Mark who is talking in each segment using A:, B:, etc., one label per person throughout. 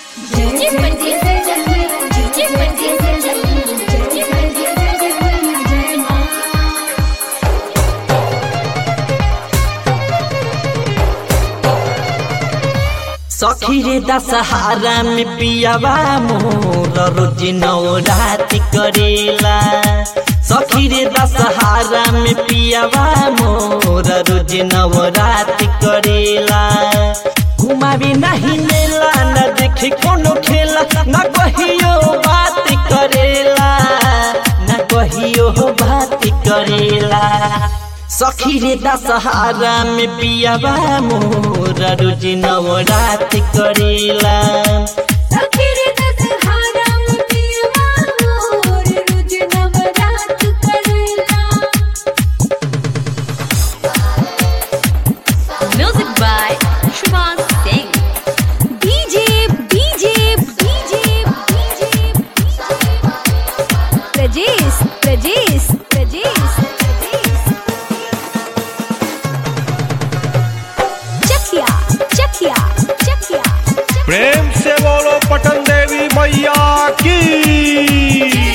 A: जय बंदी से जय जय बंदी से जय जय बंदी से जय जय मां
B: सखी रे दशहरा में पियावा मोर रोज नवरात करेला सखी रे दशहरा में पियावा मोर रोज नवरात करेला घुमावी नहीं मेला न देखे कोनो खेला न कहियो बात करेला न कहियो बात करेला सखी रे दशहरा में पियावा मोर रोज नवरात करेला
A: सखी रे दशहरा में पियवा मोर रोज नवरात करेला
C: Music by Shivas Singh. DJ, DJ, DJ, DJ, Rajesh, Rajesh, Rajesh, Rajesh. Chakia, Chakia, Chakia, Chakia.
D: प्रेम से बोलो पटन देवी मैया की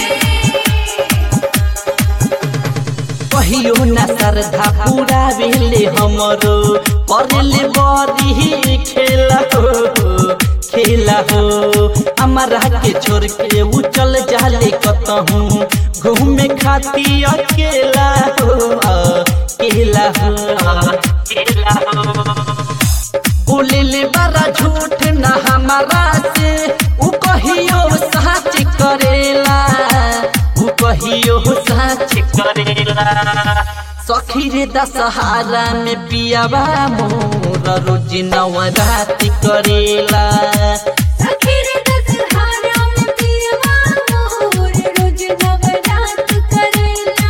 B: कहियो न श्रद्धा पूरा भेले हमरो करले बड़ी खेला हो खेला हो हमारा के छोड़ के उ चल जाले कतहूँ घूमे खाती अकेला हो अकेला हो अकेला हो बोले ले बड़ा झूठ न हमारा से उ कहियो सच करेला उ कहियो सच करेला सखी रे दशहरा में पियावा मोर रोज नवरात करेला
A: सखी रे दशहरा में पियवा मोर रोज नवरात करेला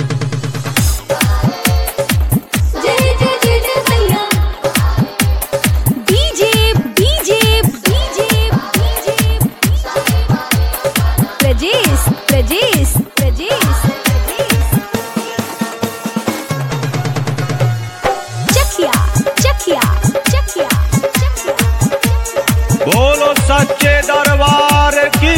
A: जय जय जय जय मैया
C: DJ, DJ, DJ, DJ, Rajesh, Rajesh, Rajesh, Rajesh. Chakia, Chakia, Chakia, Chakia.
D: बोलो सच्चे दरबार की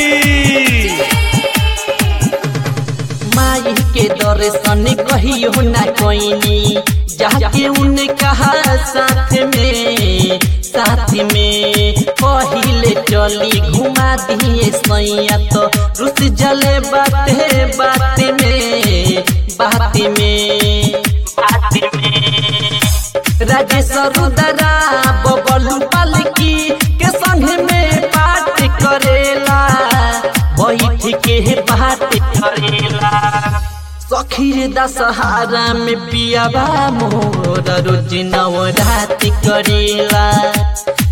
B: माई के दर्शन कहियो न कोइनी जाके उनका साथ में साथ में पहिले चली घुमा दिए सैया तो रुस जले बाते बात में बात में बात में राजेश रुदरा बबलू पालकी के संग में बात करेला बैठ के बात करेला सखी रे दशहरा में पियावा मोर रोज नवरात करेला